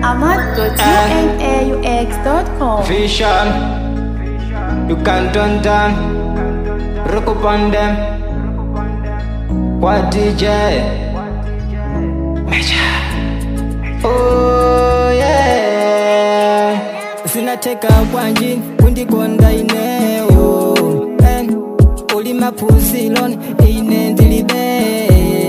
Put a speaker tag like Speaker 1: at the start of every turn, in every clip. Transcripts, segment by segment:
Speaker 1: ahmad.unaux.com.
Speaker 2: Vision, you can turn down, rock up on them. What DJ? Major. Oh yeah.
Speaker 3: sinateka kwanji kundikonda inewo Eh, uli maphunziloni ine ndilibe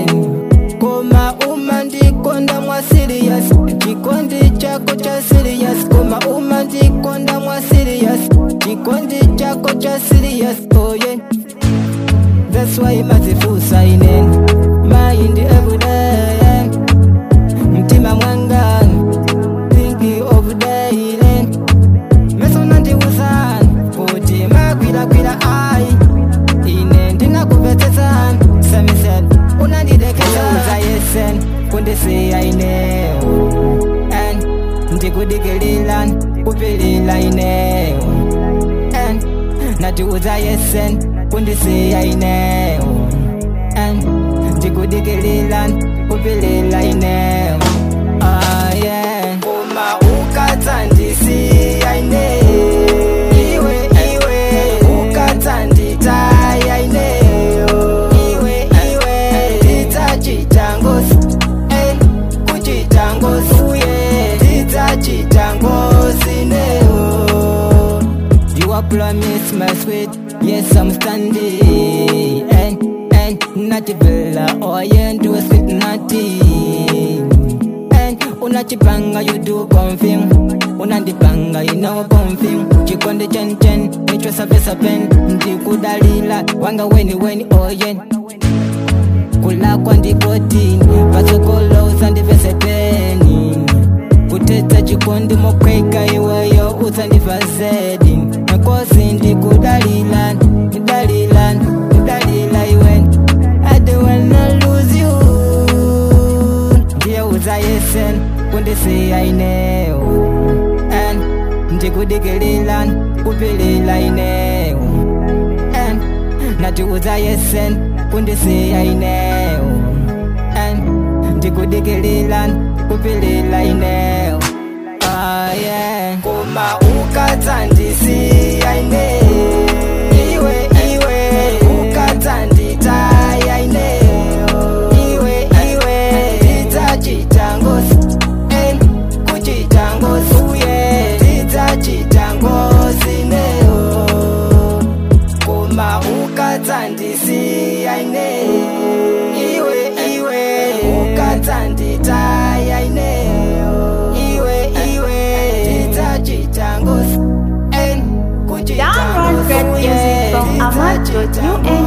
Speaker 3: koma uma ndikonda mwa serious chikondi chako cha serious koma uma ndikonda mwa serious chikondi chako cha serious oh yeah that's why mazifusa ine mind everyday yeah. mtima mwanga thinking of daily mesona ndiwuzani kuti makwirakwira ayi ine ndinakupetsesani samisel unandidekeza yesen kundisiya inewo and ndikudikililani kupilila inewo and natiuza yesen kundisiya inewo and ndikudikililani kupilila inewo ah, yeah. uma ukatandisiya ine iwe iwe ukatanditaya ineyo iwe iwe ndidzachitangosi eh, kuchitangosi uye ndidzachitangosi neyo You are promise my sweet, yes I'm standing And, and, nachivela, oh yeah, do a sweet nothing And, unachipanga you do confirm Unandipanga you know confirm Chikonde chen chen, nichwa sape sapen Ndikudalila, wanga weni weni, oh yeah kulakwa ndikoti pasokolo usandivesepeni kuteta chikondi mokweka iweyo usandivazedi nakosi ndikudalila ndalila ndalila iwe I don't wanna lose you ndiye uzayesen kundisiya inewo and ndikudikilila kupilila inewo and nati uzayesen kundisiya inewo and ndikudikilila kupilila inewo ah, yeah. kuma ukatandisiya ine iwe iwe ukatanditaya ineyo iwe iwe ndidzachitangosi eh, kuchitangosi uye ndidzachitangosi neyo kuma ukatandisiya ine iwe iwe ukatanditaya ineyo iwe iwe ndidzachitangosi
Speaker 1: Download great music from ahmad.unaux.com.